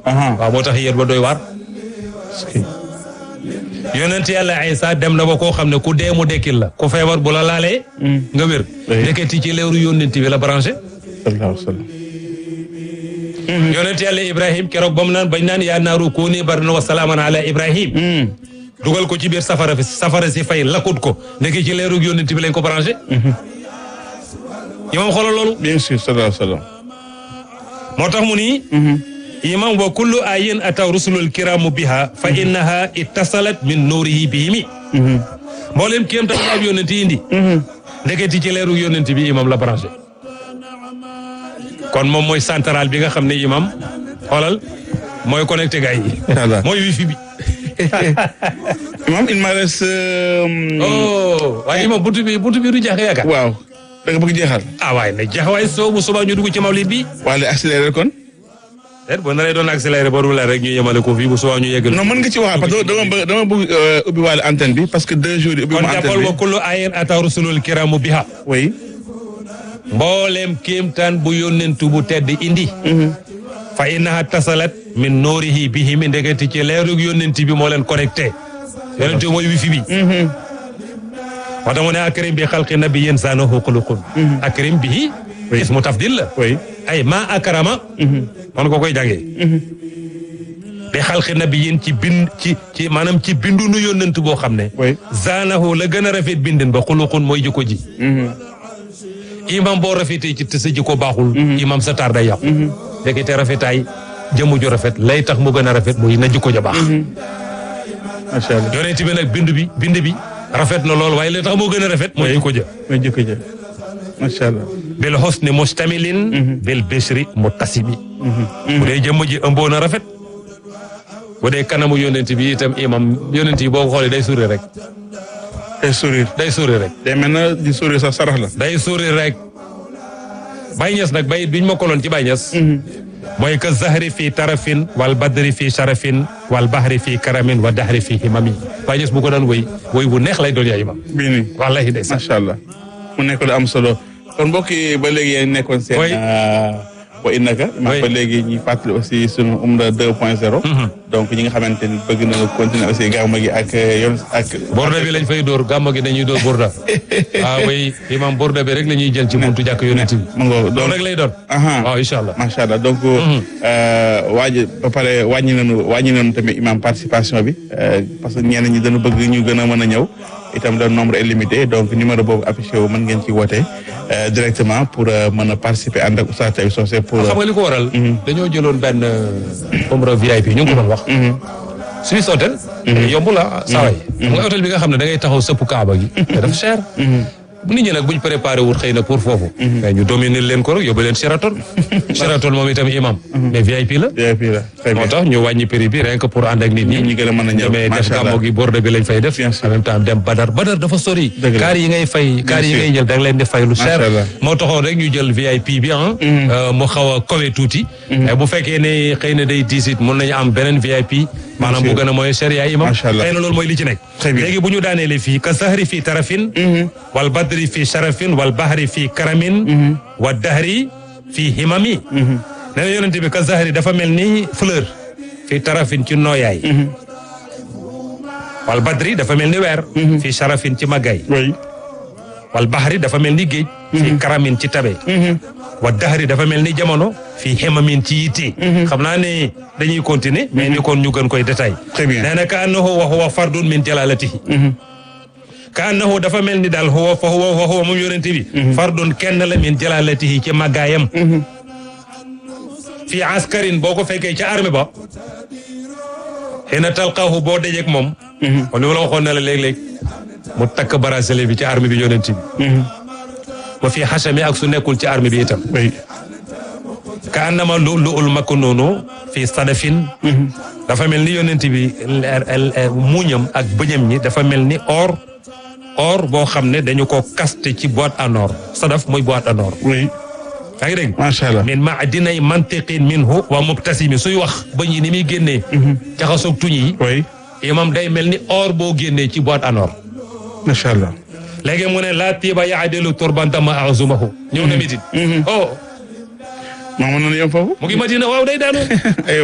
aha waaw moo tax yéen ba doy waar yonent yàlla Isa dem na ba koo xam ne ku dee mu dekkil la ku feebar bu la laalee nga wér Oui. ndeketi ci leeru yonent bi la branché sallallahu alayhi wa sallam yonent yàlla Ibrahim keroog ba mu naan bañ naan yaa naaru kuuni bardan wa salaaman ala Ibrahim dugal ko ci biir safara fi safara si fay lakkut ko ndeke ci leeru yonent bi lañ ko branché imam xoolal loolu bien sûr sallallahu alayhi wa sallam moo tax mu ni imam wa kullu ayin ataw rusulul kiramu biha fa innaha ittasalat min nuurihi bihimi mboolem kéem tax ab yonent yi indi ndeketi ci leeru yonent bi imam la branché kon moom mooy central bi nga xam ne imam xoolal mooy connecté gars yi Voilà. mooy wifi bi imam il me reste euh, oh waaye imam buntu bi buntu bi du jeex yaakaar waaw da nga bëgg jeexal ah waaye na jeex waaye soo bu subaa ñu dugg ci mawlid bi wala accéléré kon déet boo naree doon accéléré ba la rek ñu yemale ko fii bu subaa ñu yeggal non mën nga ci waxaat parce que dama bëgg dama bëgg euh, ubbi waale antenne bi parce que deux jours yi ubbi kon ma jàppal antenne wa bi kullu ayin ataw rusulul kiramu biha oui mbooleem kéemtaan bu yónnentu bu tedd indi fa innaha tasalat min noorihi bihi mi ndeketi ci leerug yónnenti bi moo leen connecté yónnenti mooy wifi bi moo tax mu ne akrim bi xalqi nabiyyin saanahu xuluqun akrim bihi ismu tafdil la oui ay ma akrama man ko koy jàngee bi xalqi nabiyyin ci bind ci ci maanaam ci bindu nu yónnent boo xam ne oui zaanahu la gën a rafet bindin ba xuluqun mooy jikko ji imam boo rafetee ci te sa jikko baaxul imam sa taar day yàqu léegi te rafetaay jëmm ju rafet lay tax mu gën a rafet muy na jikko ja baax macha allah yonent bi nag bind bi bind bi rafet na lool waaye lay tax moo gën a rafet mooy jikko ja mooy jëkk ja macha allah bil husni mustamilin bil bishri muttasimi bu dee jëmm ji ëmboo na rafet bu dee kanamu yonent bi itam imam yonent yi boo ko xoolee day sourire rek day sourire day sourire rek day mel na di sourire sax sarax la day sourire rek Baye Niass nag bay biñ ma koloon ci Baye Niass mooy que zahri fii tarafin wal badri fii sharafin wal bahri fii karamin wa dahri fii himami Baye Niass bu ko daan woy woy bu neex lay doon yaay imam bii nii wallahi day sax macha allah mu nekk lu am solo kon mbokk yi ba léegi yéen nekkoon seen. Oui. wa innaka. Oui. ba léegi ñuy fàttali aussi sunu umra 2.0. donc ñi nga xamante ni bëgg na continuer aussi gàmmu gi ak yoon ak. borda bi lañ fay dóor gàmmo gi dañuy dóor borda waaw way imam borda bi rek la ñuy jël ci buntu jàkk yonent bi mu ngoo loolu donc rek lay doon aha waaw incha allah macha allah donc. waaji ba pare wàññi nañu wàññi nañu tamit imam participation bi euh, parce que ñenn ñi dañu bëgg ñu gën a mën a ñëw itam le nombre est limité donc numéro boobu affiché wu mën ngeen ci woote euh, directement pour euh, mën a participer ànd ak Oustaz Taïb Socé pour. xam nga li ko waral dañoo jëloon benn umra VIP ñu ngi ko doon wax Suisse hôtel yomb la saway xam nga hôtel bi nga xam ne da ngay taxaw sëpp kaaba gi te dafa cher nit ñi nag buñ préparé wut xëy na pour foofu mais ñu dominer leen ko rek yóbbu leen Sheraton Sheraton moom itam imam mais VIP la VIP la très bien. moo tax ñu wàññi prix bi rien que pour ànd ak nit ñi ñi gën a mën a ñëw demee def macha allah gàmmo gi borde bi lañ fay def Bien sûr. en même temps dem Badar Badar dafa sori Dëgg la. kaar yi ngay fay kaar yi sûr. ngay jël da nga leen di fay lu cher Macha allah. moo taxoon rek ñu jël VIP bi ah mu xaw a kawe tuuti mais bu fekkee ne xëy na day diisit mun nañu am beneen VIP maanaam bu sûr. gën a mooy cher yaay imam Macha allah. xëy na loolu mooy li ci nekk Très bien. léegi bu ñu daaneele fii ka sahri fii tarafin wal badri fii sharafin wal bahri fii karamin wa dahri fii himami nee na yonente bi ka sahri dafa mel ni fleur fii tarafin ci nooyaay wal badri dafa mel ni weer fii sharafin ci màggaay oui. wal bahri dafa mel ni géej fii karamin ci tabe wa dahri dafa mel ni jamono fii hemamin ci yitte xam naa ne dañuy continuer mais ni kon ñu gën koy détail Très bien. nee na ka annahu wa huwa fardun min jalalatihi ka annahu dafa mel ni daal huwa fa huwa wa huwa moom yonente bi fardun kenn la min jalalatihi ci màggaayam fii askarin boo ko fekkee ca armée ba xëy talqaahu boo dajeek moom kon li ma la waxoon ne la léeg-léeg mu takk bracelet bi ci armée bi yonent bi wa fii xasami ak su nekkul ci armée bi itam oui. ka annama lu lu ul makk noonu fii sadafin dafa mel ni yonent bi leer- el- muuñam ak bëñam ñi dafa mel ni or or boo xam ne dañu ko kaste ci boîte en or sadaf mooy boîte en or oui. yaa ngi dégg macha allah. min maadinay mantiqin minhu wa mubtasimi suy wax bëñ yi ni muy génnee jaxasoog tuñ yi oui. imam day mel ni or boo génnee ci boîte en or macha allah. léegi mu ne laa tiiba yaadilu turbantama azumahu ñëw na mitin oh maa mën nañu yem foofu. mu ngi madina waaw day daanu